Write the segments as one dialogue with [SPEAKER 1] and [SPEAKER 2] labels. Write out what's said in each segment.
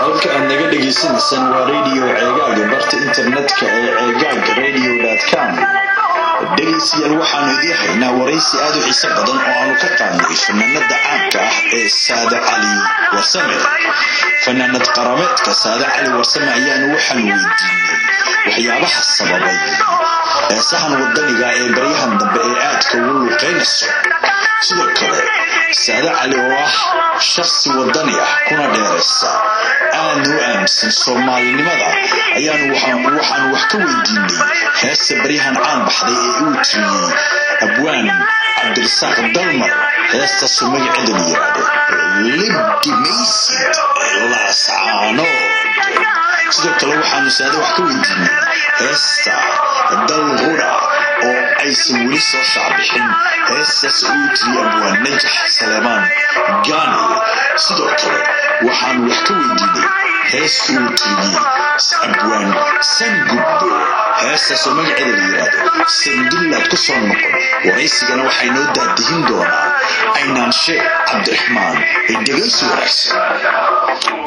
[SPEAKER 1] halka aad naga dhagaysanaysaan waa radio ceegaaga barta internetka ee ceegaaga radio com dhegaystayaal waxaanu idiin haynaa waraysi aad u xiiso badan oo aanu ka qaadnay fanaanada caanka ah ee saade cali warsame fanaanad qarameedka saade cali warsame ayaanu waxaan weydiinay waxyaabaha sababay heesahan wadaniga ee baryahan dambe ee aadka ugu luuqaynayso sidoo kale saade cali oo ah shakhsi wadani ah kuna dheeraysa aadna u aaminsan soomaalinimada ayaanu waxaanu wax ka weydiinay heesta baryahan caan baxday ee uu tiriyey abwaan cabdirasaaq dalmar heestaasuu magaceeda la yidhaahdo libdimaysid laascaano sidoo kale waxaanu saade wax ka weydiinay heesta dalqura oo aysan weli soo shaacbixin heestaas uu tiriye abwaan najax saleemaan gaani sidoo kale waxaanu wax ka weydiinay hees uu tiriyey abwaan sangubbo heestaasoo magaceeda la yidhaahdo sandullaad ku soo noqon waraysigana waxay noo daadihin doonaa aynaanshe cabdiraxmaan ee dhegaysi wanaagsan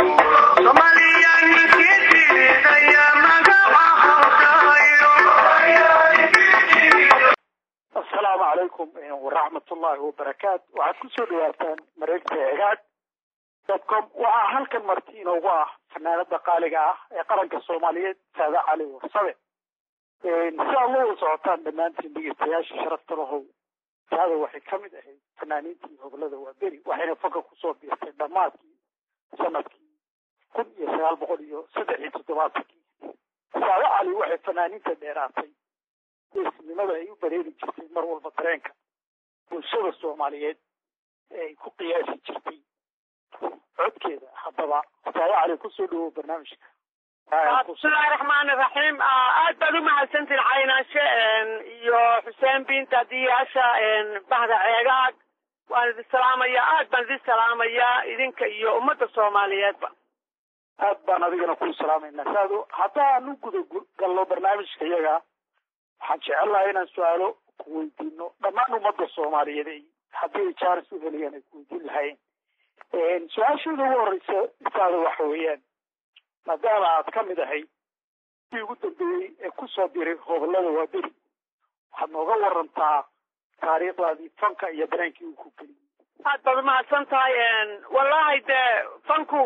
[SPEAKER 2] asalaamu calaykum waraxmat ullaahi wabarakaatu waxaad kusoo dhawaataan mareegta egaag dotcom waxaa halkan marti inoogu ah fanaanada qaaliga ah ee qaranka soomaaliyeed saada cali warsame si aad la wada socotaan dhammaantiin dhegeystayaasha sharafta lahow saada waxay ka mid ahayd fanaaniintii hobolada waaberi waxayna fanka kusoo biirtay dhammaadkii sanadkii kun iyo sagaal boqol iyo saddex iyo toddobaatankii saada cali waxay fanaaniinta dheeraatay geesnimada ay u bareeri jirtay mar walba dareenka bulshada soomaaliyeed ee ay ku qiyaasi jirtay codkeeda haddaba saada cali kusoo dhawow barnaamijka
[SPEAKER 3] bismillahi raxmaani raxiim aad baad u mahadsantiin caynaanshe iyo xuseen binta diyaasha bahda ceegaag waan idin salaamayaa aad baan idin salaamayaa idinka iyo ummadda soomaaliyeedba
[SPEAKER 2] aad baan adigana kuu salaamaynaa saado haddaan u guda galno barnaamijka iyaga waxaan jecel lahay inaan su-aalo ku weydiino dhammaan ummadda soomaaliyeed ay haddii ay jaaris u helayaan ay ku weydiin lahaayeen su-aashooda ugu horeysa saado waxa weeyaan maadaama aad ka mid ahay kii ugu dambeeyey ee kusoo diray hobolada waaberi waxaad nooga warantaa taariikhdaadii fanka iyo dareenkii uu ku geliyey
[SPEAKER 3] aad baad umahadsan tahay wallahi dee fanku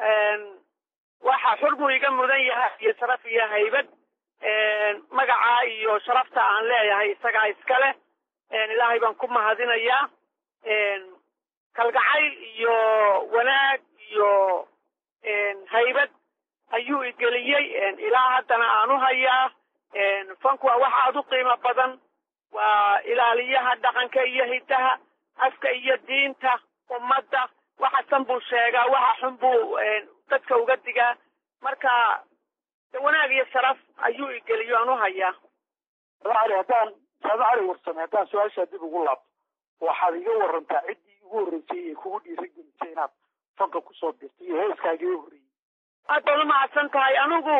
[SPEAKER 3] waxa xur buu iga mudan yahay iyo sharaf iyo haybad magacaa iyo sharafta aan leeyahay isagaa iskale ilaahay baan ku mahadinayaa kalgacayl iyo wanaag iyo haybad ayuu igeliyey ilaa haddana aan u hayaa fanku waa wax aad u qiimo badan waa ilaaliyaha dhaqanka iyo hidaha afka iyo diinta ummadda waxa san buu sheegaa waxa xun buu dadka uga digaa marka wanaag iyo sharaf ayuu igeliyo aan u hayaa
[SPEAKER 2] saada cali haddaan saada cali warsame haddaan su-aashaa dib ugu laabto waxaad iga warantaa ciddii ugu horreysay ee kugu dhiiragelisay inaad fanka kusoo birto iyo heeskaagii u horreeyey
[SPEAKER 3] aad baad u mahadsan tahay anigu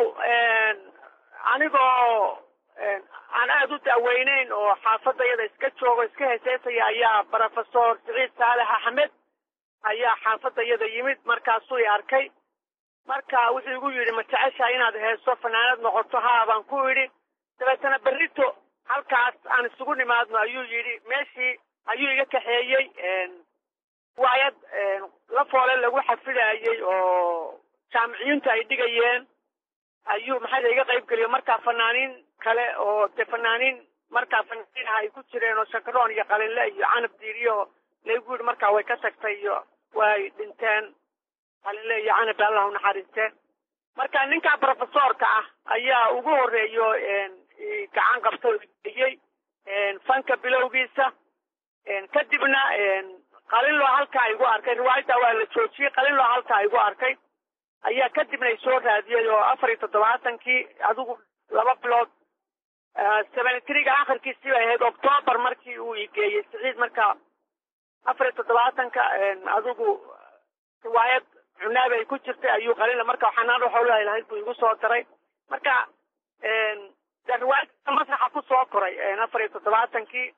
[SPEAKER 3] anigoo aan aada u daaweyneyn oo xaafadayada iska joogo iska heeseysaya ayaa brofesor siciid saalex axmed ayaa xaafadayada yimid markaasuu i arkay marka wuxuu igu yidhi ma jeceshaha inaad heeso fanaanad noqoto haa baan ku idhi dabeetana berrito halkaas aan isugu nimaadno ayuu yidhi meeshii ayuu iga kaxeeyey waayad la foole lagu xafidayey oo jaamiciyiintu ay dhigayeen ayuu maxaa iga qayb geliyo markaa fanaaniin kale oo dee fanaaniin markaa fanaaniin ah ay ku jireen oo shakaroon iyo qalinle iyo canab diiriyo laygu yidhi markaa way ka tagtay iyo way dhinteen qalinle iyo canab allah u naxariiste marka ninka brofesorka ah ayaa ugu horeeyo gacan qabta oo geliyey fanka bilowgiisa kadibna qalinloo halkaa igu arkay riwaayadda waa la joojiyey qalinloo halkaa igu arkay ayaa kadibna isoo raadiyey oo afar iyo toddobaatankii adigu laba bilood seventy threega akhirkiisii bay ahayd octoobar markii uu igeeyey siciid marka afar iyo toddobaatanka adigu riwaayad cunaabi ay ku jirtay ayuu qalinla marka xanaan waxoolahay lahayd buu igu soo daray marka de riwaayadda masraxa ku soo koray afar iyo toddobaatankii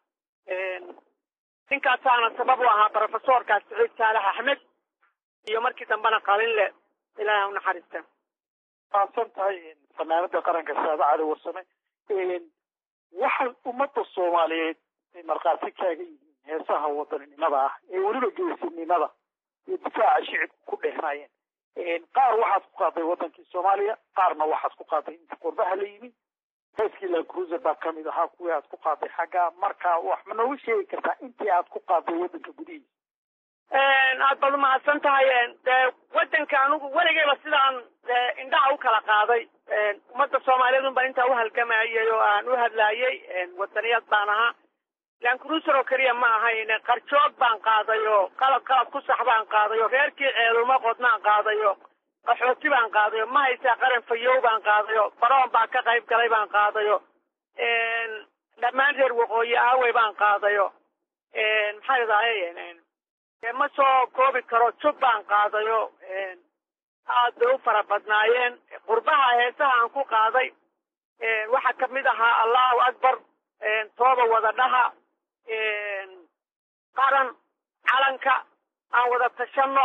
[SPEAKER 3] ninkaasaana sabab u ahaa brofesorkaas siciid saalax axmed iyo markii dambena qalinle ilaahay ha u naxariista
[SPEAKER 2] maadsan tahay fanaanada qaranka saada cali warsame waxay ummadda soomaaliyeed ay markhaati kaaga yihiin heesaha wadaninimada ah ee weliba geesinimada iyo difaaca shicibku ku dheehnaayeen qaar waxaad ku qaaday wadankii soomaaliya qaarna waxaad ku qaaday inta qurbaha la yimi heeskii la cruiser baa kamid ahaa kuwii aad ku qaaday xagga marka wax ma nooga sheegi kartaa intii aad ku qaaday wadanka gudihiisa
[SPEAKER 3] aad baad umahadsan tahay dee wadanka anigu weligayba sidaan indhaha u kala qaaday ummadda soomaaliyeed un baan intaa u halgamayay oo aan u hadlaayay wadaniyad baan ahaa lan cruiser oo keliya ma ahayn qarjoog baan qaaday oo qalab qalab ku sax baan qaaday oo reerkii ceeluma qodnaan qaaday oo qaxooti baan qaaday oo ma haysaa qaran fayow baan qaaday oo baroon baa ka qayb galay baan qaaday oo dhammaan reer waqooyi aawey baan qaaday oo maxaa idahay ma soo koobi karo jub baan qaaday oo aad bay u fara badnaayeen qurbaha heesaha aan ku qaaday waxaa kamid ahaa allahu akbar tooba wada dhaha qaran calanka aan wada tashano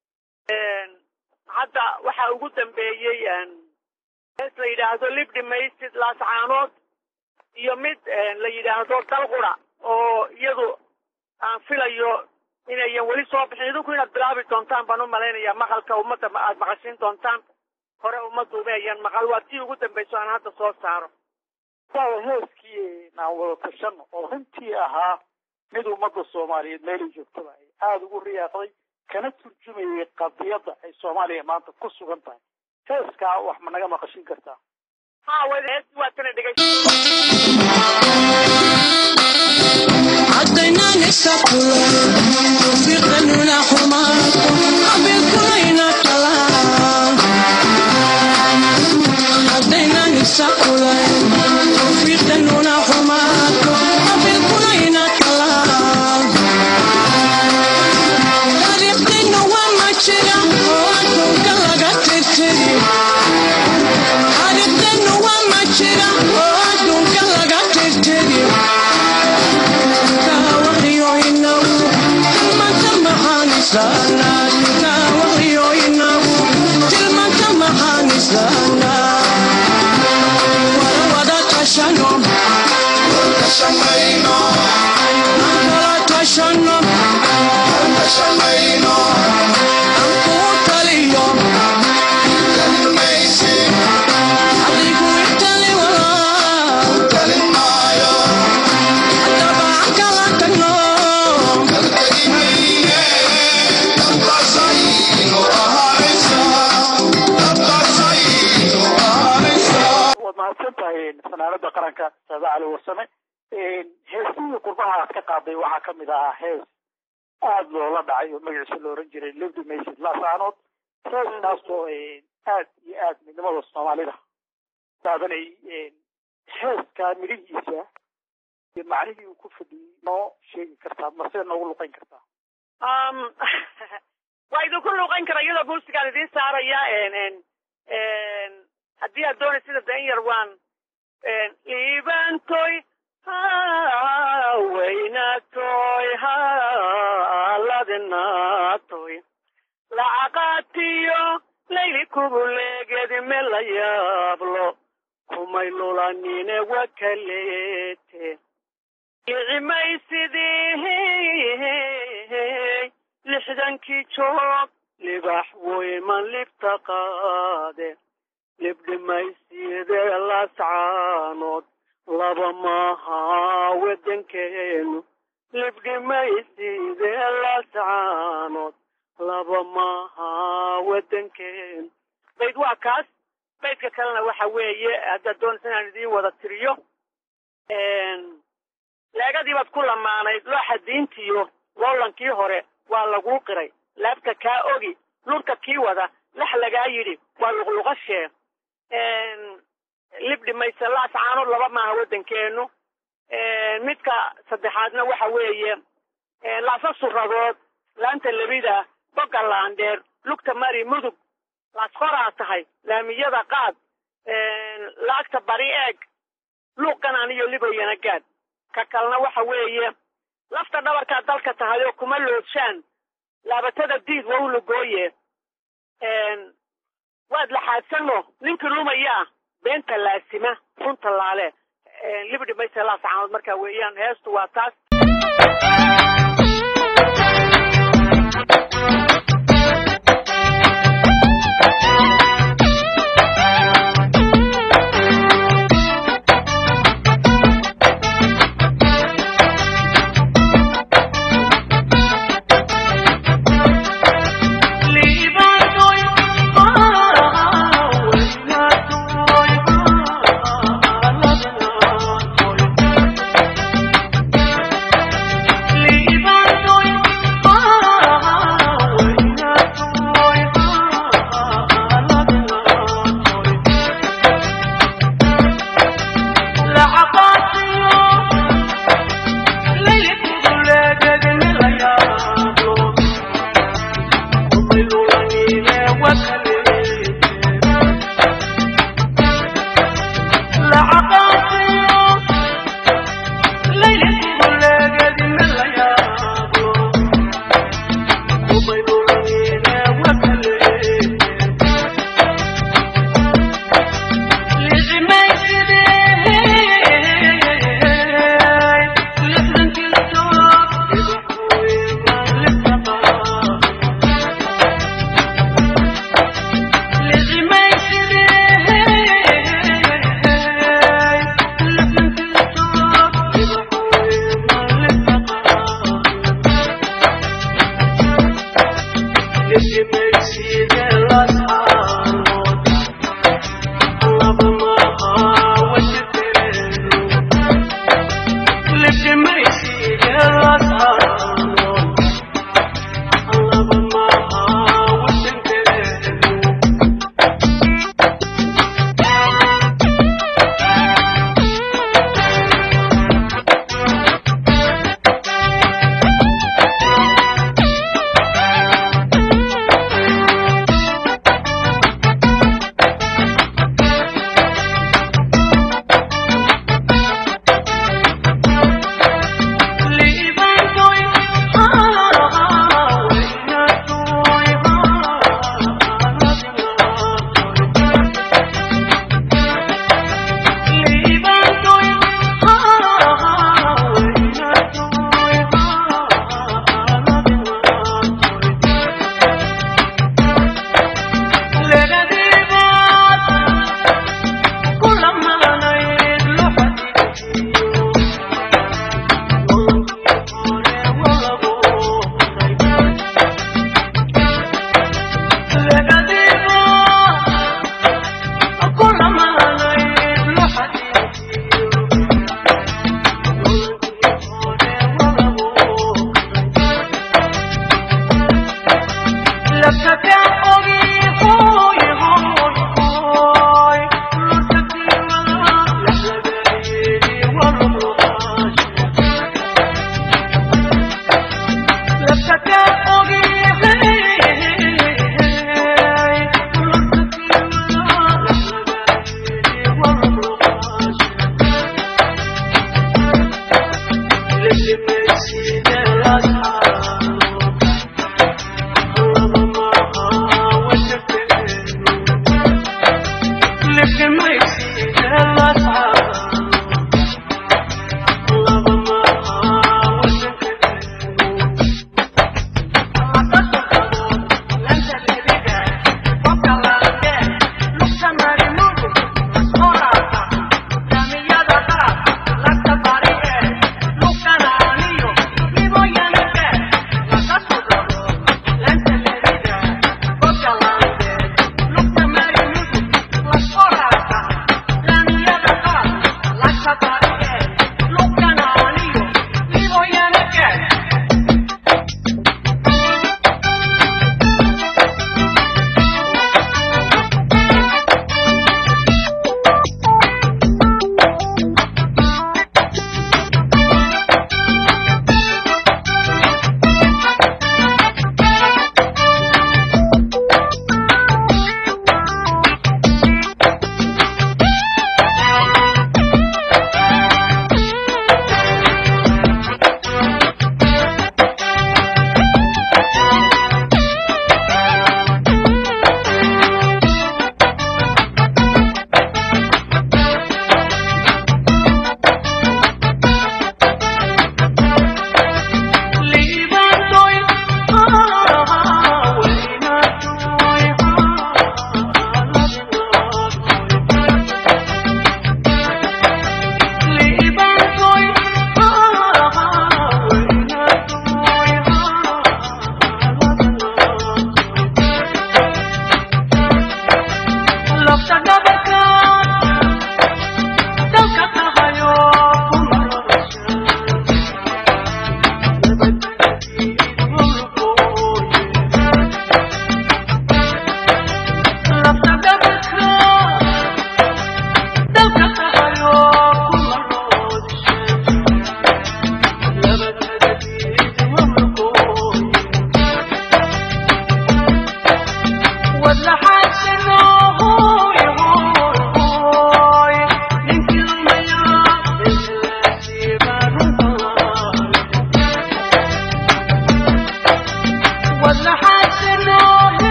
[SPEAKER 3] hadda waxaa ugu dambeeyey hees la yidhaahdo libdhi maysid laascaanood iyo mid la yidhaahdo dalqura oo iyadu aan filayo inayan weli soo bixin idinku inaad bilaabi doontaan baan u malaynayaa maqalka ummadda aad maqashiin doontaan hore ummaddu umayan maqal waa tii ugu dambayso aan hadda soo saaro
[SPEAKER 2] waa heeskii aan wada tashano oo runtii ahaa mid ummadda soomaaliyeed meelay joogtaba ay aada ugu riyaaqday kana turjumayay qadiyadda ay soomaaliya maanta ku sugan tahay heeskaa wax ma naga maqashin kartaa
[SPEAKER 3] ha hees waa tana dhegay
[SPEAKER 4] عدينا نسافر توفيقنا حماك قبل كلنا كلام عدينا نسافر توفيقنا حماك قبل كلنا كلام طريقنا وما تشرا وانتم كلا تتري طريقنا وما تشرا وانتم كلا تتري
[SPEAKER 2] waad mahadsan tahay fanaanada qaranka saada cali warsame heesihii qurbaha aad ka qaaday waxaa kamid ahaa hees aada loola dhacay oo magaciisa la oran jiray livdi maysid laasaanood heeskaasoo aad iyo aad midnimada soomaalida daadanay heeskaa midhihiisa iyo macnihii uu ku fadhiyey noo sheegi kartaa mase noogu luqeyn kartaa
[SPEAKER 3] waa idinku luuqan kara iyadoo muusigaan idiin saaraya haddii aad doonay sida dan yar waan liibantoy haweynatoy haladinatoy lacaqaatiyo layli kubuleegedi me la yaablo kumay lulanine wakaleete icimaysidii lixdankii joog libax weyman libta qaade libdhimaysidee lascaanood laba maaha wadankeenu libdhimaysidee lascaanood laba maaha wadankeenu bayd waa kaas baydka kalena waxa weeye haddaad doonaysa inaan idiin wada tiriyo leegadii baad ku lamaanayd looxa diintiyo lowlankii hore waa laguu qiray laabta kaa ogi lurka kii wada lax lagaa yidhi waa luqluqashee libdhi mayse laascaanood laba maaha waddankeenu midka saddexaadna waxa weeye laasa suradood laanta lebida boga laandheer lugta mari mudug laasqoraa tahay laamiyada qaad laagta bari eeg luuqanaan iyo libayana gaad ka kalena waxa weeye lafta dhabarkaa dalka tahay oo kuma loodshaan laabatada diid wawlagooye raadsano ninkii lumayaa beenta laasima runta laale libdhi mayse laasacaanood markaa weeyaan heestu waa taas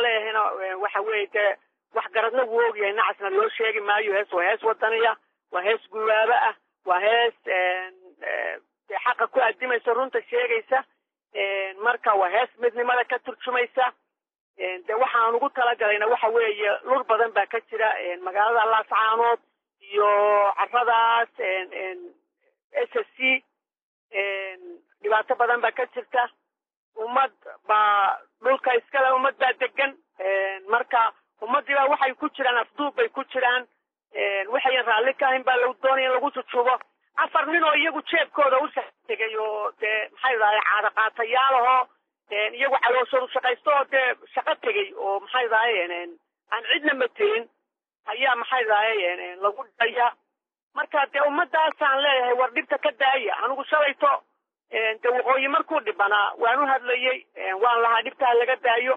[SPEAKER 3] aan leeyahayna waxa weeye dee wax garadna wuu ogyahay nacasna loo sheegi maayo hees waa hees wadaniya waa hees gubaabo ah waa hees dee xaqa ku adimaysa runta sheegaysa marka waa hees midnimada ka turjumaysa de waxaan ugu talagalayna waxa weeye lur badan baa ka jira magaalada laascaanood iyo caradaas s s c dhibaato badan baa ka jirta ummad baa dhulka iskale ummad baa degan marka ummadiiba waxay ku jiraan afduub bay ku jiraan waxayan raalli ka ahayn baa lagu doonaya in lagu jujubo afar nin oo iyagu jeebkooda u tegay oo dee maxay dahay caada qaatayaalahoo iyagu calooshoodu shaqaysto oo dee shaqo tegey oo maxay dahay aan cidna matelin ayaa maxay dahay lagu dhaya marka dee ummadaasaan leeyahay war dhibta ka daaya anigu shalayto de waqooyi markuu dhibanaa waan u hadlayey waan lahaa dhibtaa laga daayo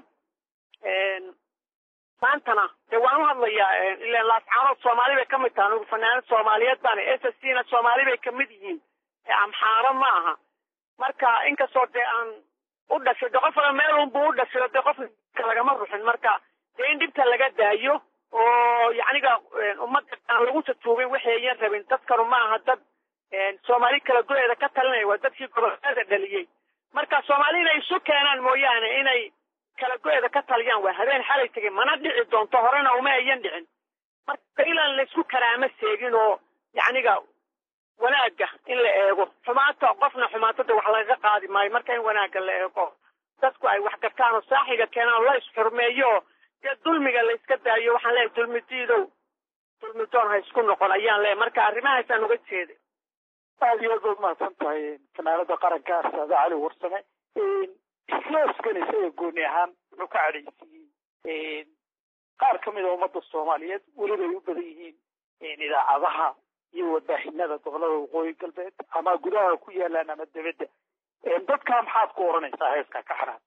[SPEAKER 3] maantana dee waan u hadlayaa ilan laascaanood soomaali bay ka mid taha anigu fanaanad soomaaliyeed baan s s c na soomaali bay kamid yihiin amxaaro ma aha marka inkastoo dee aan u dhashay de qof meel unbu u dhashay dee qof lagama ruxin marka dee in dhibta laga daayo oo yacniga ummadda aan lagu jajuubin waxayan rabin dadkanu ma aha dad soomaali kala go-eeda ka talinaya waa dadkii gobolada dhaliyey marka soomaali inay isu keenaan mooyaane inay kala go-eeda ka taliyaan waa habeen xalay tegay mana dhici doonto horena uma ayan dhicin marka ilaan laysku karaamo seegin oo yacniga wanaagga in la eego xumaata qofna xumaatada wax lagaga qaadi maayo marka in wanaagga la eego dadku ay wax gartaan oo saaxiga keenaan oo la isxurmeeyo oo dee dulmiga la iska daayo waxaan leeyahay dulmidiidow dulmidoon ha isku noqon ayaan leeyahay marka arrimahaasaan uga jeeday
[SPEAKER 2] aada iyo aad baad mahadsan tahay fanaanada qaranka saada cali warsame islooskan isaga gooni ahaan wuxuu ka cadhaysiiyey qaar ka mid a ummadda soomaaliyeed welibay u badan yihiin idaacadaha iyo warbaahinada gobolada waqooyi galbeed ama gudaha ku yaalaan ama debedda dadkaa maxaad ku oranaysaa heeskaa ka xanaad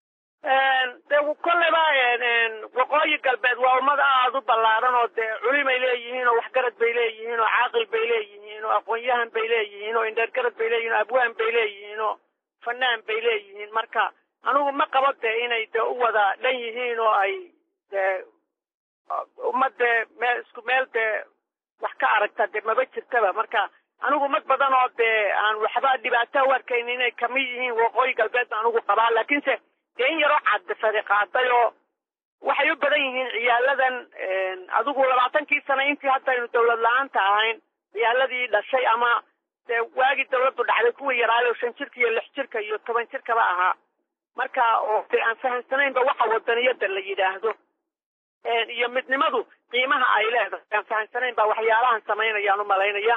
[SPEAKER 3] de kolleyba waqooyi galbeed waa ummad aada u ballaaran oo dee culimay leeyihiin oo waxgarad bay leeyihiin oo caaqil bay leeyihiin oo aqoon-yahan bay leeyihiin oo indheergarad bay leeyihin oo abwaan bay leeyihiin oo fanaan bay leeyihiin marka anigu ma qabo dee inay dee u wada dhan yihiin oo ay dee ummad dee meel isku meel dee wax ka aragta dee maba jirtaba marka anigu ummad badan oo dee aan waxba dhibaato u arkayn inay kamid yihiin waqooyi galbeed anigu qabaa laakiinse dee in yaroo cadfadi qaaday oo waxay u badan yihiin ciyaaladan adigu labaatankii sano intii haddaynu dawlad la-aanta ahayn ciyaaladii dhashay ama dee waagii dawladdu dhacday kuwii yaraayo shan jirka iyo lix jirka iyo toban jirkaba ahaa marka oo dee aan fahamsanaynba waxa wadaniyada la yidhaahdo iyo midnimadu qiimaha ay leedahay aan fahamsanayn ba waxyaalahan samaynayaan u malaynaya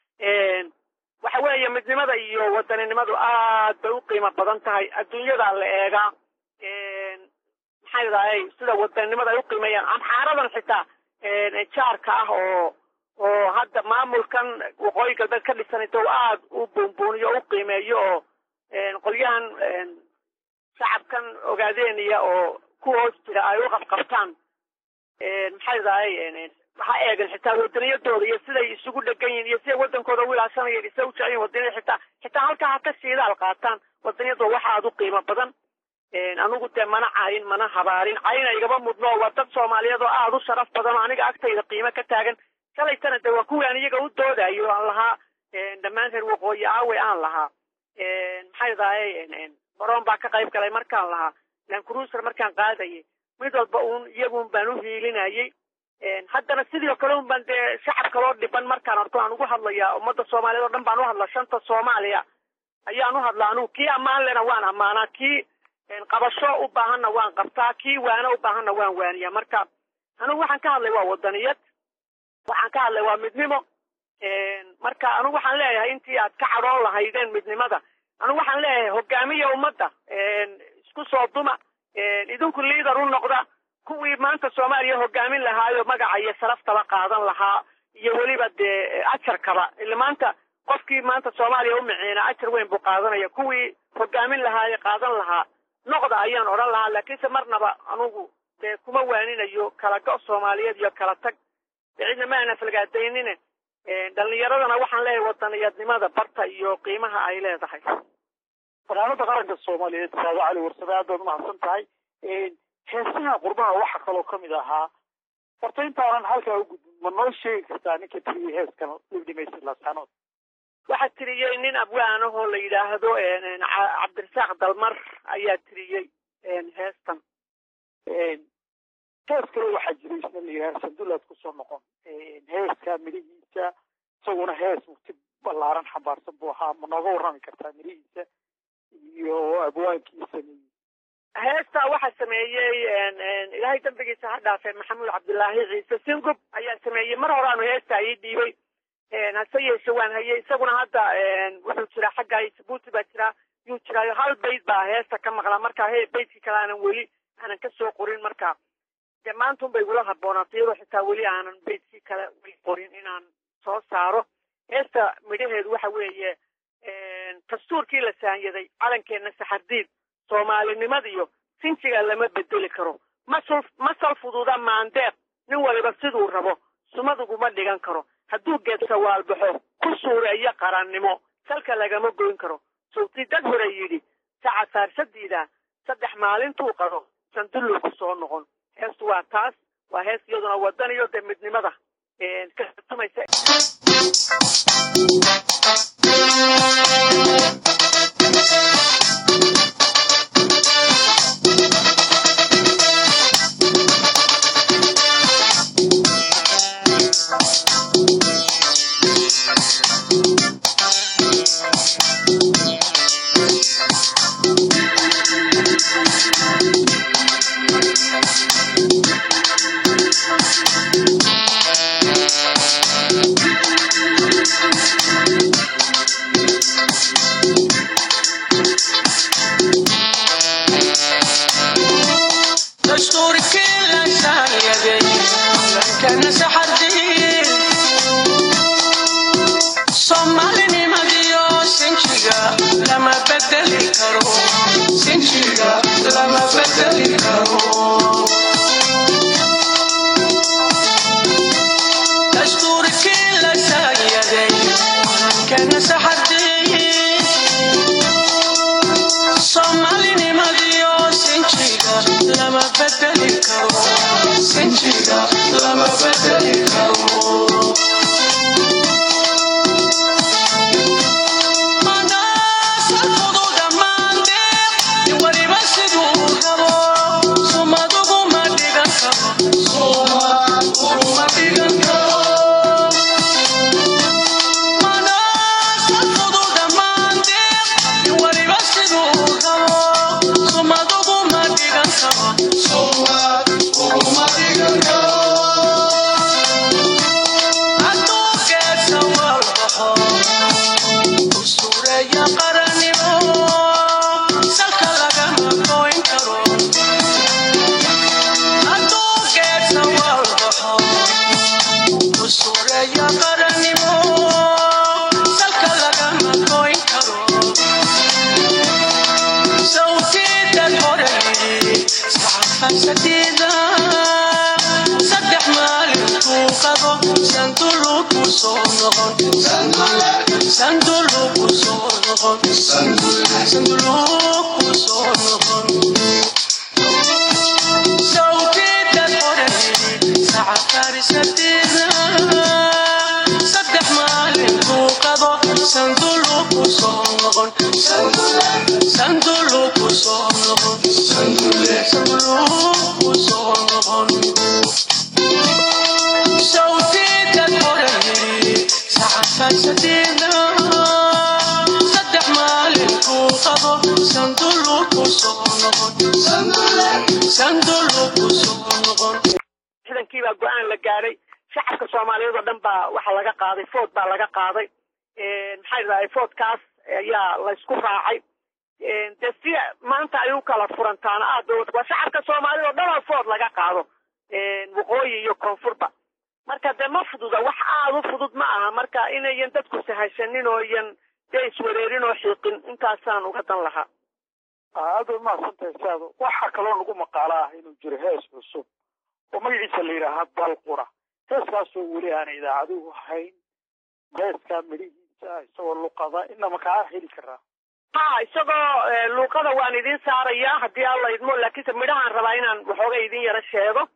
[SPEAKER 3] waxa weeye midnimada iyo wadaninimadu aad bay u qiimo badan tahay adduunyadaa la eegaa maxay dahay sida wadaninimada ay u qiimeeyaan amxaaradan xitaa jaarka ah oo oo hadda maamulkan waqooyi galbeed ka dhisan inta u aada u buunbuuniyo o u qiimeeyo oo qolyahan shacabkan ogaadeeniya oo ku hoos jira ay u qabqabtaan maxay dahay ha eegan xitaa wadaniyadooda iyo siday isugu dhegan yihin iyo siday wadankooda u ilaashanayeen isay u jecel yihin wadaniyada xitaa xitaa halkaa ha ka shiidaal qaataan wadaniyadooda waxa aada u qiimo badan anigu dee mana cayin mana habaarin cayna igaba mudno waa dad soomaaliyeed oo aada u sharaf badan oo aniga agtayda qiimo ka taagan shalaytana de waa kuwii aan iyaga u doodayo aan lahaa dhammaan reer waqooyi aawe aan lahaa maxay dahay baroon baa ka qayb galay markaan lahaa lancruiser markaan qaadayay mid walba uun iyagun baan u hiilinayay haddana sidii oo kale un baan dee shacab kaloo dhiban markaan arko aan ugu hadlayaa ummadda soomaaliyeed oo dhan baan u hadla shanta soomaaliya ayaan u hadlaa anugu kii ammaan lena waan ammaanaa kii qabasho u baahanna waan qabtaa kii waano u baahanna waan waaniyaa marka anigu waxaan ka hadlay waa wadaniyad waxaan ka hadlay waa midnimo marka anigu waxaan leeyahay intii aad ka cadhoon lahaydeen midnimada anigu waxaan leeyahay hogaamiya ummadda isku soo duma idinku liader u noqda kuwii maanta soomaaliya hogaamin lahaayo magaca iyo sharaftaba qaadan lahaa iyo weliba dee ajarkaba ila maanta qofkii maanta soomaaliya u miciina ajar weyn buu qaadanaya kuwii hogaamin lahaaye qaadan lahaa noqda ayaan odhan lahaa laakiinse marnaba anugu dee kuma waaninayo kala go' soomaaliyeed iyo kala tag dee cidna ma aana falgaadaynine dhalinyaradana waxaan leeyahay wadaniyadnimada barta iyo qiimaha ay leedahay
[SPEAKER 2] fanaanada qaranka soomaaliyeed saado cali warsame aad baad umahadsan tahay heesaha qurbaha waxaa kaloo kamid ahaa horta intaanan halkaa ugudbin ma noo sheegi kartaa ninka tiriyey heeskan libdhimaysid laasanood
[SPEAKER 3] waxaa tiriyey nin abwaanahoo la yidhaahdo cabdirasaaq dalmar ayaa tiriyey heestan
[SPEAKER 2] hees kale waxaa jiray isna la yidhaha sandullaad kusoo noqon heeska midhihiisa isaguna hees mugti ballaaran xambaarsan buu ahaa ma nooga warrami kartaa midhihiisa iyo abwaankiisa
[SPEAKER 3] heestaa waxaa sameeyey ilaahay dambigiisa ha dhaafee maxamuud cabdilaahi ciise singub ayaa sameeyey mar horaanu heestaa ii dhiibay hase yeeshe waan hayay isaguna hadda wuxuu jiraa xagga jabuuti baa jiraa yuu jiraayo hal bayd baa heesta ka maqlaa marka he baydkii kale aanan weli aanan kasoo qorin marka dee maantun bay igula haboonaatay iyadoo xitaa weli aanan baydkii kale weli qorin inaan soo saaro heesta midhaheedu waxa weeye dastuurkii la saanyaday calankeenna saxardiid soomaalinimadiyo sinjiga lama bedeli karo masul masal fududa maandeeq nin waliba siduu rabo sumaduguma dhigan karo hadduu geedka waalbaxo ku suureeyo qarannimo salka lagama goyn karo sawtii dad hore yidhi saca saarsadiida saddex maalintuu qado sandullu ku soo noqon heestu waa taas waa hees iyaduna wadaniyo dee midnimada ka tartamaysa
[SPEAKER 4] dastuurkii la saanyaday lankana saxardiin soomaalinimadiyo sinjiga lama bedeli karo sinjiga lama bedeli karo dastuurkii la saanyaday lankana saxardiin soomaalinimadiyo sinjiga lama bedeli karo sinjiga lama bedeli karo Manaasal fududa maandeeq, nin waliba siduu rabo, sumaduguma dhigan karo, sumaduguma dhigan karo. Manaasal fududa maandeeq, nin waliba siduu rabo, sumaduguma dhigan karo, sumaduguma dhigan karo. Hadduu geedka walbaxo, usureeya qarannimo salka lagama goyn karo hadduu geedka walbaxo usureeya qarannimo salka lagama goyn karo sawtiidad hore yidhi saxafaysatiida saddex maalintuu qabo sandulu ku soo noqon sandulu ku soo noqon sandulu ku soo noqon sawtiidad hore yidhi saxafaysatiida saddex maalintuu qabo sandulu ku soo noqon sandulu ku soo noqon sandulu ku soo noqon sawtiidad hore yidhi saxafaysatiida saddex maalinkuu qabo sandulu ku soo noqon sandulu ku soo noqon
[SPEAKER 3] ciidankii baa go-aan la gaadhay shacabka soomaaliyeed oo dhan baa waxa laga qaaday food baa laga qaaday maxaa yidhahdaa foodkaas ayaa laysku raacay dee si maanta ay u kala furantaana aad bay waa shacabka soomaaliyed oo dhan oo food laga qaado waqooyi iyo koonfurba marka dee ma fududa wax aada u fudud ma aha marka inayan dadku sahashanin oo iyan dee iswareerin oo xiiqin intaasaan uga dan lahaa
[SPEAKER 2] aad bay mahadsantahay saado waxaa kaloo nagu maqaalo ah inuu jiro hees cusub oo magaciisa la yidhaahaa balqura heeskaasoo weli aan idaacaduhu hayn heeskaa midhihiisa isagoo luqada inama kaa heli karaa
[SPEAKER 3] ha isagoo luuqada waan idin saarayaa haddii alla idmo laakiinse midhahaan rabaa inaan waxooga idin yaro sheego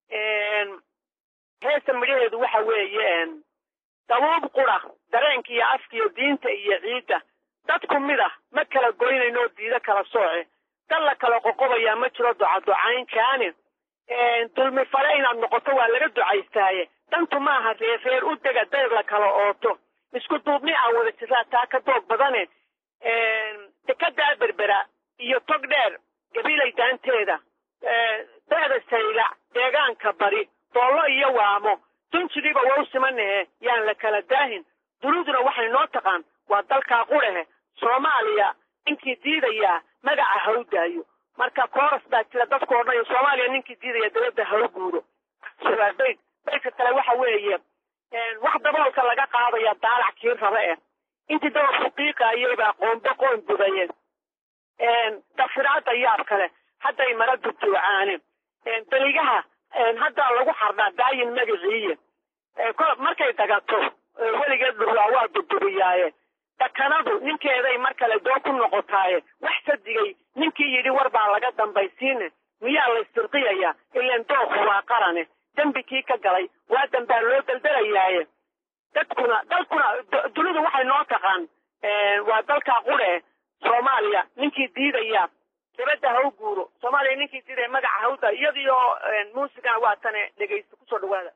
[SPEAKER 3] heesta midhaheedu waxa weeye dabuub qura dareenka iyo afka iyo diinta iyo ciidda dadku mid ah ma kala goynayno diido kala sooce dal la kala qoqobayaa ma jiro ducaducayn kaani dulmi fale inaad noqoto waa laga ducaystaaye dantu maaha reereer u dega dayr la kala ooto isku duubni aan wada jiraa taa ka doog badane dekadaa berbera iyo tog dheer gabilay daanteeda da'da saylac deegaanka bari doollo iyo waamo dunjigiiba wau simanahe yaan la kala daahin duniduna waxay noo taqaan waa dalkaa qurahe soomaaliya ninkii diidayaa magaca ha u daayo marka kooras baa jira dadku odhanayo soomaaliya ninkii diidaya dabadda ha u guuro bayd baydka kale waxa weeye wax daboolka laga qaadaya daalac kii raba eh intii dabalku qiiqaayay baa qoombe qoon gudaye dafiraada yaab kale hadday mara duduucaane daligaha haddaa lagu xardhaa daayin magaciiye markay dagato weligeed dhurwaa waa duduriyaaye dakanadu ninkeeday mar kale doo ku noqotaaye wax sadigay ninkii yidhi war baa laga dambaysiine miyaa laystirqiyayaa ileen dooku waa qarane dembi kii ka galay waa dambaa loo daldalayaaye dadkuna dalkuna dunidu waxay noo taqaan waa dalkaa qure soomaaliya ninkii diidaya dabadda ha u guuro soomaaliya ninkii diidaya magaca ha u da iyadiyo muusigana waa tane dhegaysta kusoo dhawaada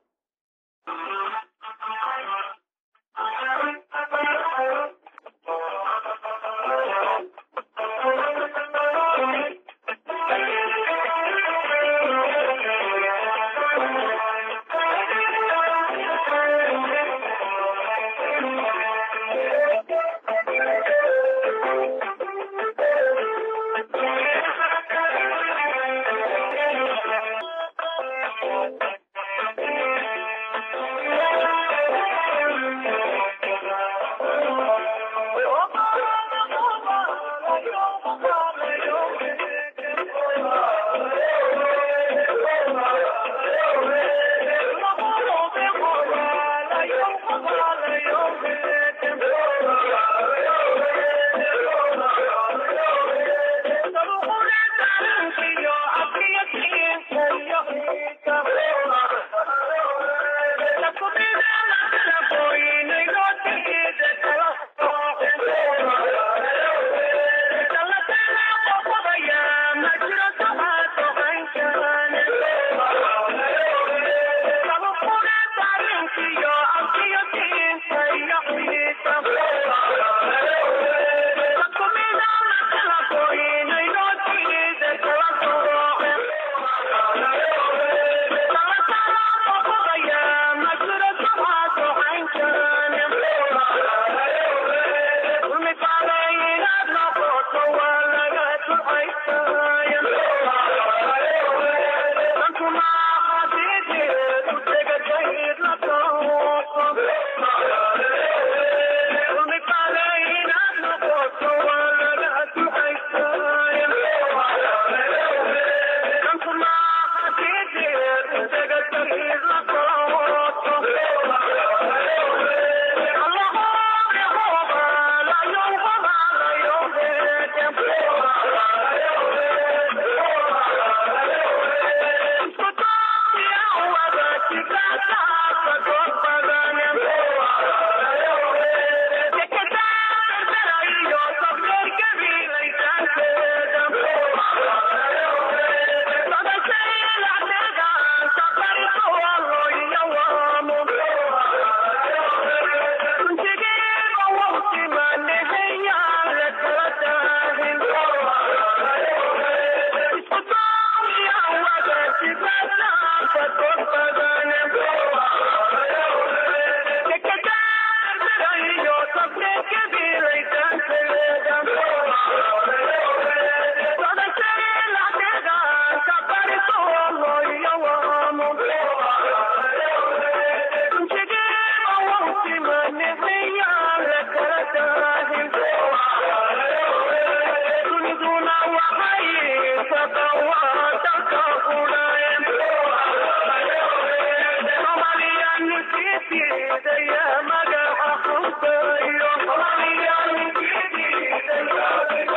[SPEAKER 5] Yeah.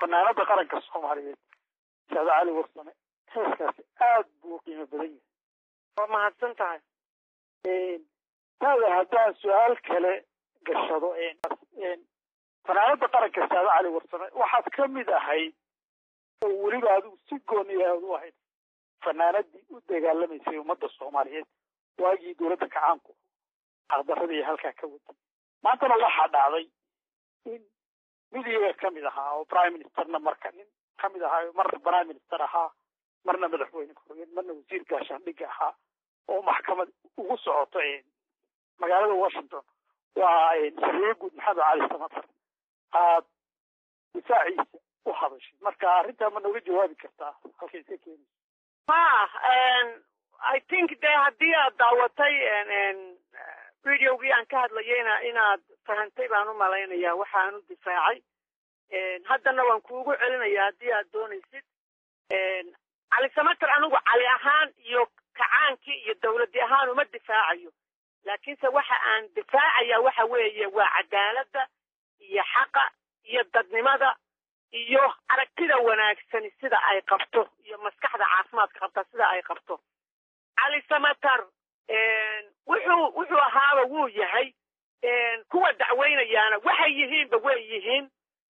[SPEAKER 2] fanaanada qaranka soomaaliyeed saada cali warsame heeskaasi aad buu u qiimo badan yahay
[SPEAKER 3] waa mahadsan tahay
[SPEAKER 2] taada haddaan su-aal kale gashado fanaanada qaranka saada cali warsame waxaad ka mid ahayd oo weliba adigu si gooni aad u ahayd fanaanadii u dagaalamaysay ummadda soomaaliyeed waagii dowladda kacaanku aqdaradii halkaa ka waday maantana waxaa dhacday in mid iyaga ka mid ahaa oo prime ministerna marka nin ka mid ahaa marna prime minister ahaa marna madaxweyne ku-xigeen marna wasiir gaashaandhigga ahaa oo maxkamad ugu socoto magaalada washington waa sariye guud maxamed cali samatar aad difaaciisa u hadashay marka arrintaa ma nooga jawaabi kartaa halkay iska keenayso
[SPEAKER 3] ha i think de haddii aad daawatay videogii aan ka hadlayayna inaad fahantay baan u malaynayaa waxaan u difaacay haddana waan kuugu celinaya haddii aad doonaysid cali samatar anigu cali ahaan iyo kacaankii iyo dawladdi ahaan uma difaacayo laakiinse waxa aan difaacaya waxa weeye waa cadaaladda iyo xaqa iyo dadnimada iyo aragtida wanaagsani sida ay qabto iyo maskaxda caafimaadka qabta sida ay qabto cali samatar wuxuu wuxuu ahaaba wuu yahay kuwa dacweynayaana waxay yihiinba way yihiin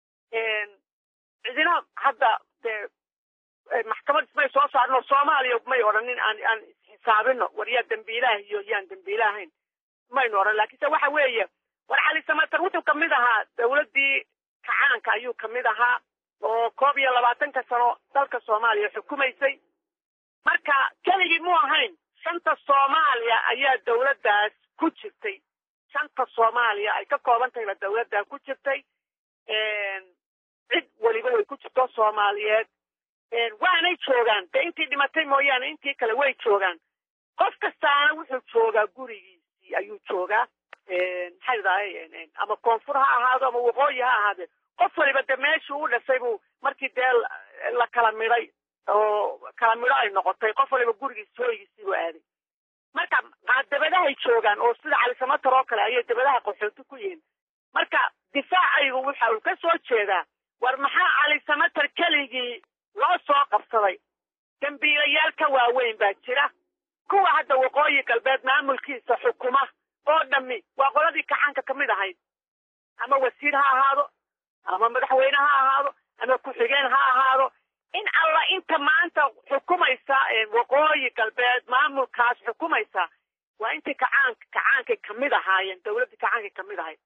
[SPEAKER 3] cidina hadda dee maxkamad ismay soo saarno soomaaliya may odhanin aan aan isxisaabino war yaa dembiilaah iyo yaan dembiilaahayn maynu odhan laakiinse waxa weeye war cali samatar wuxuu kamid ahaa dawladdii kacaanka ayuu kamid ahaa oo koob iyo labaatanka sano dalka soomaaliya xukumaysay marka keligii mu ahayn shanta soomaaliya ayaa dawladdaas ku jirtay shanta soomaaliya ay ka kooban tahayba dawladdaa ku jirtay cid weliba way ku jirto soomaaliyeed waanay joogaan dee intii dhimatay mooyaane intii kale way joogaan qof kastaana wuxuu joogaa gurigiisii ayuu joogaa maxay dahay ama koonfur ha ahaado ama waqooyi ha ahaadee qof waliba de meeshuu u dhashay buu markii dee la kala midhay oo kala midho ay noqotay qof waliba gurigiisi hooygiisii buu aaday marka dabadahay joogaan oo sida cali samatar oo kale ayay dabadaha qaxooti ku yihiin marka difaacaygu waxa uu ka soo jeedaa war maxaa cali samatar keligii loo soo qabsaday dembiilayaal ka waaweyn baa jira kuwa hadda waqooyi galbeed maamulkiisa xukuma oo dhammi waa qoladii kacaanka ka mid ahayd ama wasiir ha ahaado ama madaxweyne ha ahaado ama ku-xigeen ha ahaado in alla inta maanta xukumaysa waqooyi galbeed maamulkaas xukumaysa waa intii kacaanka kacaankay kamid ahaayeen dawladdii kacaankay kamid ahayd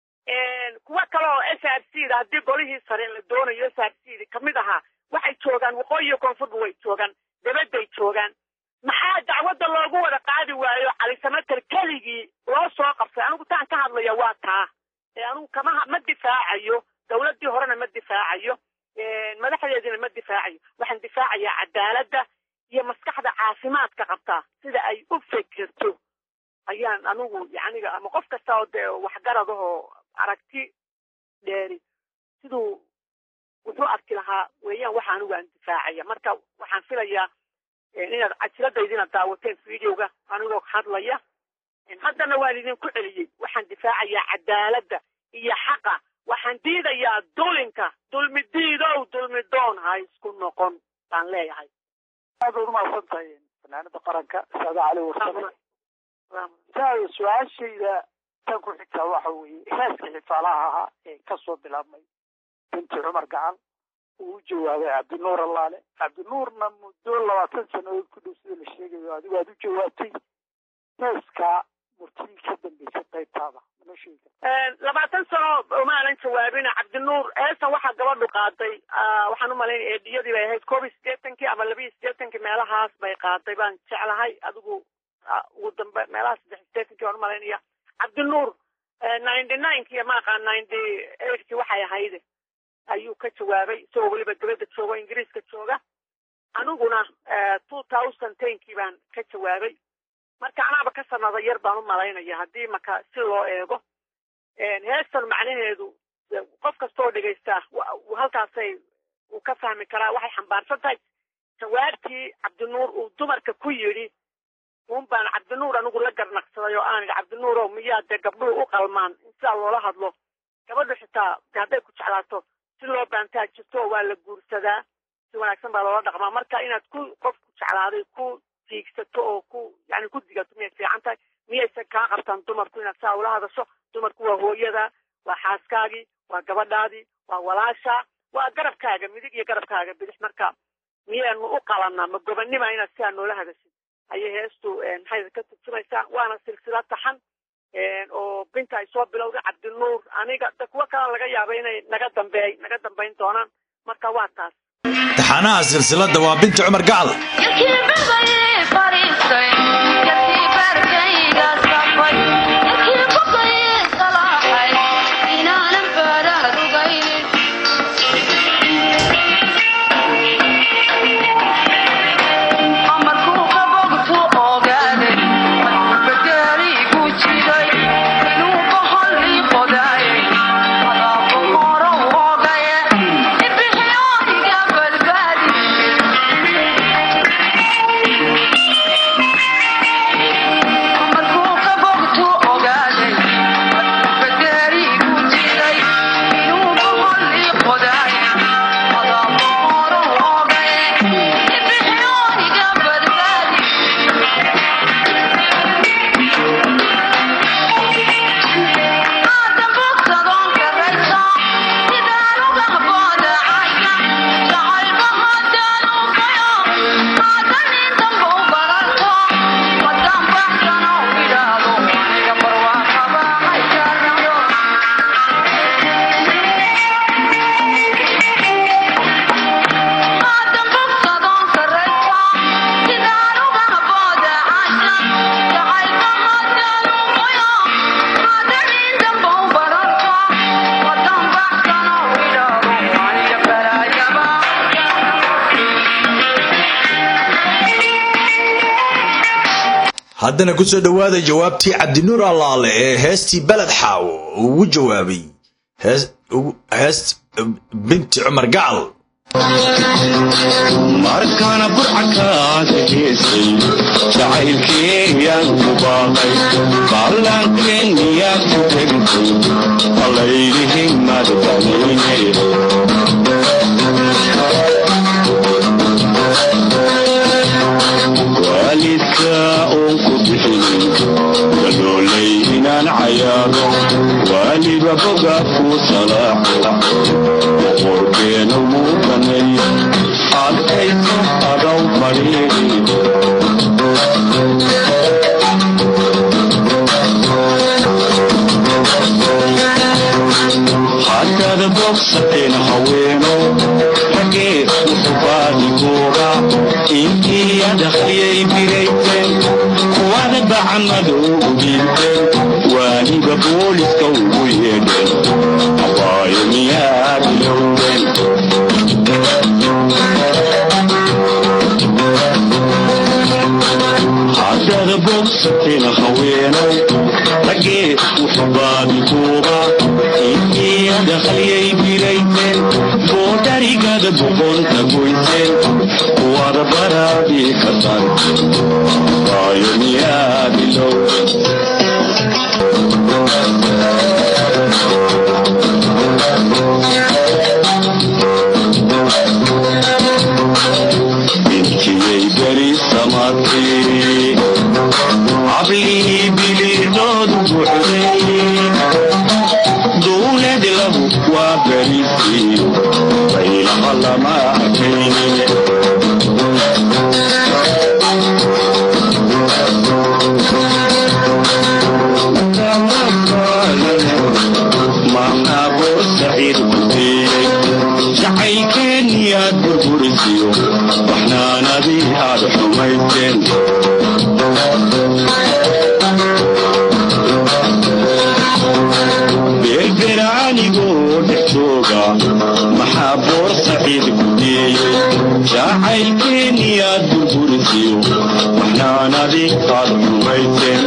[SPEAKER 3] kuwa kale oo s r c da haddii golihii sare la doonayo s r c da kamid ahaa waxay joogaan waqooyi iyo koonfurba way joogaan dabaday joogaan maxaa dacwadda loogu wada qaadi waayo cali samater keligii loo soo qabtay anigu taan ka hadlaya waa taa anigu kama ma difaacayo dawladdii horena ma difaacayo madaxdeediina ma difaacayo waxaan difaacayaa cadaaladda iyo maskaxda caafimaadka qabtaa sida ay u fikirto ayaan anigu yaniga ama qof kasta oo dee waxgaradahoo aragti dheeri siduu wuxuu arki lahaa weeyaan waxa anigu aan difaacaya marka waxaan filayaa inaad cajiladaydiina daawateen videoga anigoo hadlaya haddana waan idinku celiyey waxaan difaacayaa cadaaladda iyo xaqa waxaan diidayaa dulinka dulmi diidow dulmi doon ha isku noqon baan leeyahay
[SPEAKER 2] aad baad umahadsan tahay fanaanada qaranka saada cali warsame saada su-aashayda tan ku xigtaa waxa weeye heeska xifaalaha ahaa ee kasoo bilaabmay binti cumar gacan uu u jawaabay cabdinuur allaale cabdinuurna muddo labaatan sanadood ku dhow sida la sheegayo adigu aad u jawaabtay heeskaa murtidii ka dambeysay qaybtaada manoo sheegi karta
[SPEAKER 3] labaatan sano umaanan jawaabin cabdinuur heestan waxaa gabadhu qaaday waxaan umalaynaya eediyadii bay ahayd koob iyo siddeetankii ama laba iyo siddeetankii meelahaas bay qaaday baan jeclahay adigu ugu dambe meelaha saddex iyo siddeetankii baan umalaynaya cabdinuur ninety ninekii maaqa ninety eightkii waxay ahayde ayuu ka jawaabay isagoo weliba dibadda jooga o ingiriiska jooga aniguna two thousand tenkii baan ka jawaabay marka anaaba ka sanada yar baan u malaynaya haddii maka si loo eego heestan macnaheedu qof kastaoo dhegaysta halkaasay uu ka fahmi karaa waxay xambaarsan tahay jawaabtii cabdinuur uu dumarka ku yidhi un baan cabdinuur anigu la garnaqsaday oo aan idhi cabdinuurow miyaa dee gabdhuhu u qalmaan in sidaa loola hadlo gabadhu xitaa de hadday ku jeclaato si loo baantaa jirto waa la guursadaa si wanaagsan baa loola dhaqmaa marka inaad ku qofku jeclaaday ku tiigsato oo ku yani ku digato miyay fiican tahay miyaysan kaa qabtaan dumarku inaad saa ula hadasho dumarku waa hooyada waa xaaskaagii waa gabadhaadii waa walaasha waa garabkaaga midig iyo garabkaaga bidix marka miyaanu u qalanaa ma gobanima inaad sidaa noola hadashid ayay heestu maxay ka turjumaysaa waana silsilad taxan oo binta ay soo bilowday cabdinuur aniga da kuwo kale laga yaaba inay naga dambeey naga dambayn doonaan marka waa taas
[SPEAKER 1] taxanaha silsiladda waa binti cumar gacal haddana ku soo dhowaada jawaabtii cabdinuur allaale ee heestii beled xaawo ugu jawaabay heest binti cumar gacal
[SPEAKER 5] markaana burcakaada heesay jacaylkeeyaan ku baaqay ballaankeeniyaad ku tegtay allaylihin madbanayne waalidka uun ku bixinin gadoolay inaan cayaado waaliba boga ku salaaxo boqorkeena wuu baneey adkayso adaw fadhiiri hataada bogsateen haweeno ragee uxubaadigooga intii adakhriyay birayteen kuwada bacamadoogu dhiibteen waaniga booliska ugu yeedheen abaayo miyaad ilowdeen hadaada bogsateen haweenow ragee uxubaadikuuba intii adakhriyay birayteen boodharigada boqonta goyseen kuwada baraadii ka saarteen abaayo miyaad ilowdeen bintiyay beri samaatay cablihii biliidoodu buxday duuled lagu waa berisii baylaha lama arkaynin maxaaboo saciid ku diiyey jacaylkeeniyaad burburisiyo waxnaanadii aad xumaysteen beerberaanigoo dhex jooga maxaa boor saciid ku diiyey jacaylkeeniyaad burburisiyo waxnaanadii aad xumaysteen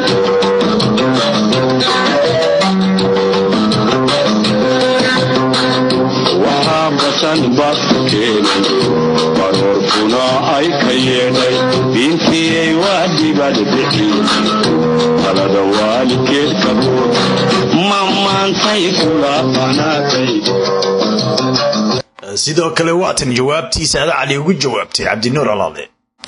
[SPEAKER 5] waxaa basan baadku keenay baroorkuna ay ka yeedhay diintiyey waa dibad bixi talada waalidkeed kabuur ma maantay kula qanaatay
[SPEAKER 1] sidoo kale waatan jawaabtii saade cali ugu jawaabtay cabdinuur alaale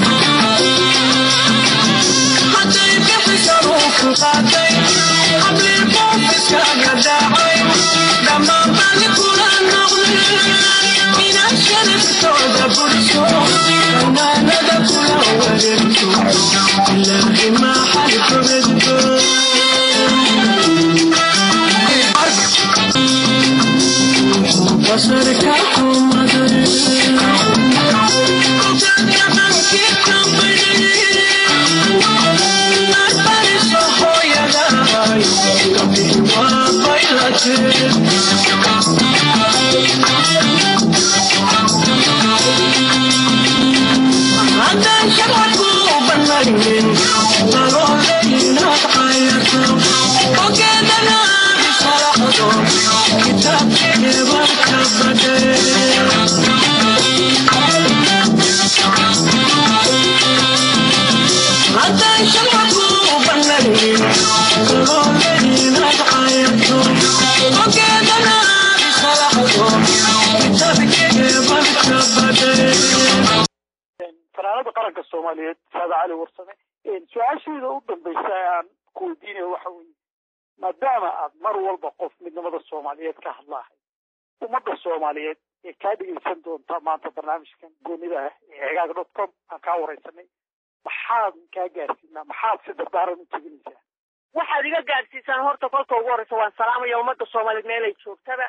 [SPEAKER 2] fanaanada qaranka soomaaliyeed saade cali warsame su-aasheeda u dambaysa aan ku weydiinaya waxa weeye maadaama aad mar walba qof midnimada soomaaliyeed ka hadlaahay ummadda soomaaliyeed ee kaa dhegeysan doonta maanta barnaamijkan goonida ah ee cigaag dot com aan kaa wareysanay maxaad kaa gaarsiinaa maxaad si dardaaran u teginaysaa
[SPEAKER 3] waxaad iga gaadhsiisaan horta kolka ugu horreysa waan salaamaya ummadda soomaaliyeed meelay joogtaba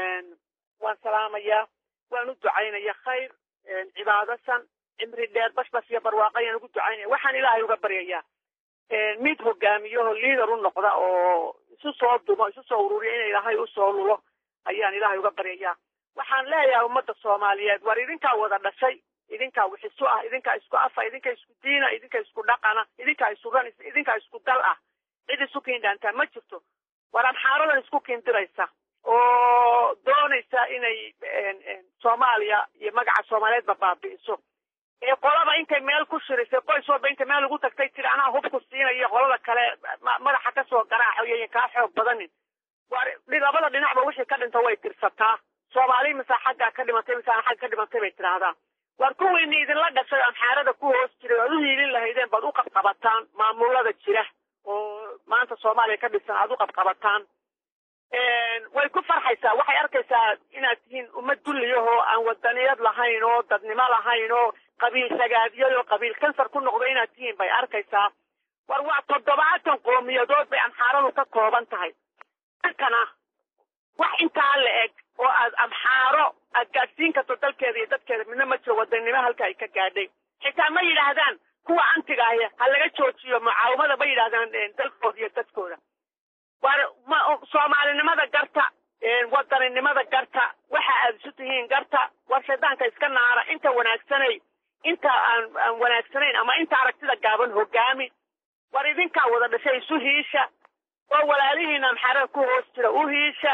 [SPEAKER 3] waan salaamayaa waan u ducaynaya khayr cibaadasan cimri dheer bashbas iyo barwaaqo ayaan ugu ducaynaya waxaan ilaahay uga baryayaa mid hogaamiyaho liader u noqda oo isu soo dumo isu soo ururiya in ilaahay usoo lulo ayaan ilaahay uga baryayaa waxaan leeyahay ummadda soomaaliyeed war idinkaa wada dhashay idinkaa wixisu ah idinkaa isku afa idinka isku diina idinka isku dhaqana idinkaa isu ran idinkaa isku dal ah cid isu kiindhaantaa ma jirto war amxaaradan isku kiindiraysa oo doonaysa inay soomaaliya iyo magaca soomaaliyeedba baabi'iso ee qolaba intay meel ku shirisay qoys walba intay meel ugu tagtay tiri anaa hubku siinaya qolada kale madaxa kasoo garaaxayo kaa xoog badanin war labada dhinacba wixii ka dhinta way tirsataa soomaali mise xaggaa ka dhimatay mise aan xagga ka dhimatay bay tidhaahdaa war kuwiini idinla dhashay amxaarada ku hoos jiray oad u hiilin lahaydeen baad u qabqabataan maamulada jira oo maanta soomaaliya ka dhisan aad u qabqabataan way ku farxaysaa waxay arkaysaa inaad tihiin ummad dulliyahoo aan wadaniyad lahayn oo dadnimo lahayn oo qabiil sagaadiyad oo qabiil kansar ku noqdo inaad tihiin bay arkaysaa war waa toddobaatan qoomiyadood bay amxaaradu ka kooban tahay dankana wax intaa la eg oo aad amxaaro aad gaadhsiin karto dalkeeda iyo dadkeeda midna ma jiro wadanimo halka ay ka gaadhay xitaa ma yidhaahdaan kuwa antiga ahi ha laga joojiyo mucaawamada ma yidhaahdaan dalkooda iyo dadkooda war soomaalinimada garta wadaninimada garta waxa aad isu tihiin garta war shaydaanka iska naara inta wanaagsanay inta aan aan wanaagsanayn ama inta aragtida gaaban hogaami war idinkaa wada dhashay isu hiisha oo walaalihiina amxaarada ku hoos jira u hiisha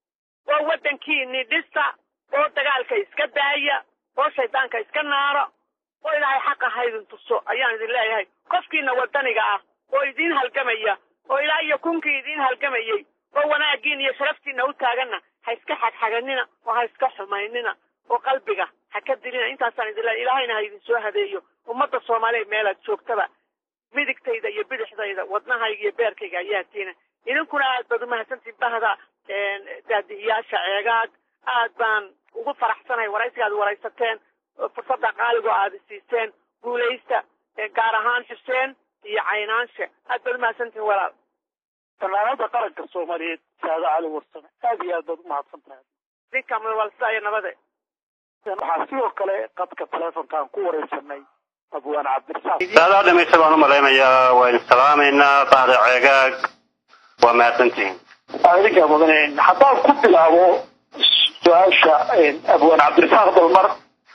[SPEAKER 3] oo waddankiini dhisa oo dagaalka iska daaya oo shaydaanka iska naara oo ilaahay xaqa haydin tuso ayaan idin leeyahay qofkiina wadaniga ah oo idiin halgamaya oo ilaa iyo kunkii idiin halgamayey oo wanaagiin iyo sharaftiina u taaganna ha iska xagxaganina oo ha iska xumaynina oo qalbiga ha ka dilina intaasaan idin leeyahay ilaahayna ha idin soo hadeeyo ummadda soomaaliyeed meelaad joogtaba midigtayda iyo bidixdayda wadnahayga iyo beerkayga ayaa tiina idinkuna aad baad umahadsantiin bahda daadihiyaasha ceegaag aad baan ugu faraxsanahay waraysiga aad waraysateen fursadda qaaligo aad siiseen guulaysta gaar ahaan xuseen iyo caynaanshe aad baad umahadsantihin walaal
[SPEAKER 2] fanaanada qaranka soomaaliyeed saade cali warsame aad iyo aad baad umahadsan tahay
[SPEAKER 3] idinka walsida iyo nabade
[SPEAKER 2] waxaa sidoo kale qadka telefonkaan ku wareysanay abwaan cabdirasaaq
[SPEAKER 6] saadaa dhamaysta baan u malaynayaa waa idin salaamaynaa bahda ceegaag waa mahadsantihiin
[SPEAKER 2] idinkaa mudan haddaan ku bilaabo su-aasha abwaan cabdirasaaq dalmar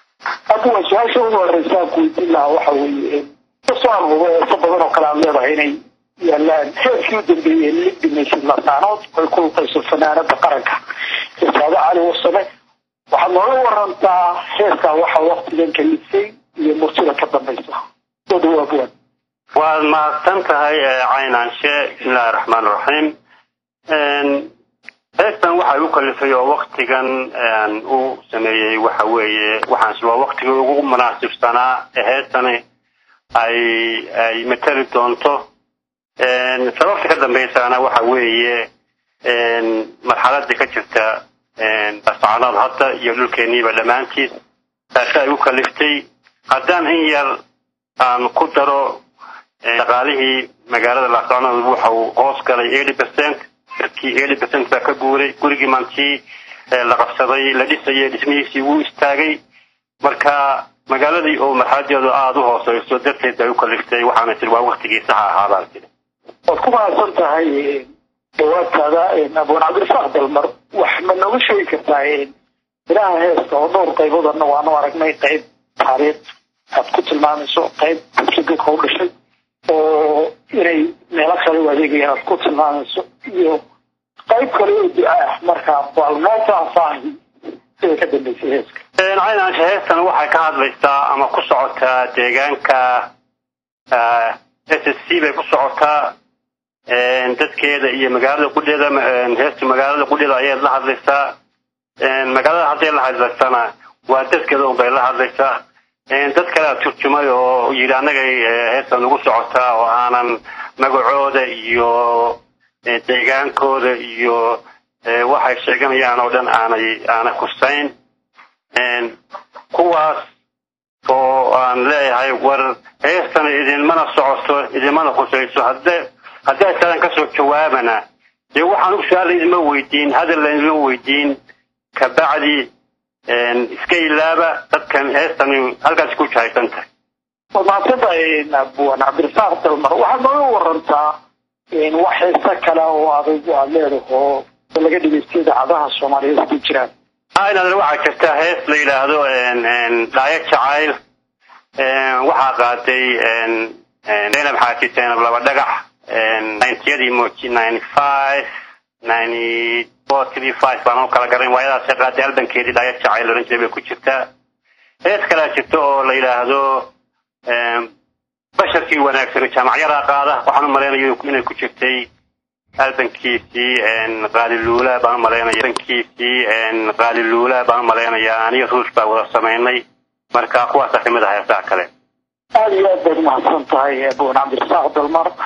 [SPEAKER 2] abwaan su-aasha ugu horeysa aan ku weydiin lahaa waxa weeye kasoo alhubo eeso badan oo kale aad leedahay inay yaalaan heerkii u dambeeyey lig dhimaysid lasaanood ay ku luqayso fanaanada qaranka ee saade cali warsame waxaad nooga warantaa heerkaa waxa waktigan kalifay iyo murtida ka dambaysa soo dhawo abwaan
[SPEAKER 6] waad mahadsan tahay caynaanshe bismillahi raxmaan raxiim heestan waxay u kalifay oo waktigan u sameeyey waxa weeye waxaansi waa waktigii ugu munaasibsanaa ee heestani ay ay matali doonto sababta ka dambaysaana waxa weeye marxaladii ka jirta bascanood hadda iyo dhulkeeniiba dhammaantiis taasi ay u kaliftay haddaan in yar aan ku daro dhaqaalihii magaalada laascanood waxa uu hoos galay eighty percent dadkii eighty percent baa ka guuray gurigii maantii la qabsaday la dhisayay dhismihiisii wuu istaagay marka magaaladii oo marxaladeedu aada u hooseyso darteed bay u kaliftay waxaana tiri waa waktigii saxa ahaa baan tiri
[SPEAKER 2] waad ku mahadsan tahay dhawaadkaada abwaan cabdirasaaq dalmar wax ma nooga sheegi kartaa ilaha heesta oo dhowr qayboodana waanu aragnay qayb taariikh aad ku tilmaamayso qayb bulshadadka u dhashay oo inay meelo kale u adeegayaan aad ku tilmaamayso iyo qayb kale oo duca ah markaa bal noo faahfaahi sida ka dambeysay heeska
[SPEAKER 6] caynaasha heestan waxay ka hadlaysaa ama ku socotaa deegaanka s s c bay ku socotaa dadkeeda iyo magaalada qudheeda heesta magaalada qudheeda ayay la hadlaysaa magaalada hadday la hadlaysana waa dadkeeda un bay la hadlaysaa dad kalea turjumay oo yidhi annagay heestan ugu socotaa oo aanan magacooda iyo deegaankooda iyo waxay sheeganayaan oo dhan aanay aana kusayn kuwaas oo aan leeyahay war heestan idinmana socoto idinmana khusayso hadde haddii sadan kasoo jawaabana dee waxaan u su-aal idinma weydiin hadal idinma weydiin kabacdi iska ilaaba dadkan heestan halkaas ku jahaysan tahay
[SPEAKER 2] waad mahadsantahay abwaan cabdirasaaq dalmar waxaad nooga warantaa wax heese kale oo adag aad leedaho laga dhegeysta idaacadaha soomaaliyeed ku jiraan
[SPEAKER 6] inaad waxaa jirta hees la yidhaahdo dhaayo jacayl waxaa qaaday zaynab xaaji zaynab laba dhagax nintyadii moji ninety five ninety four three five baan u kala garan waayadaasay qaaday albankeedii dhaayo jacayl oran jiray bay ku jirtaa hees kalea jirta oo la yidhaahdo basharkii wanaagsan jaamacyadaa qaada waxaan u malaynayo inay ku jirtay albankiisii qaaliluula baan u malaynaya albankiisii qaaliluula baan u malaynayaa aniga ruush baa wada samaynay marka kuwaasaa kamid ah heesaha kale
[SPEAKER 2] aada iyo aad baad umahadsan tahay abwaan cabdirasaaq dalmar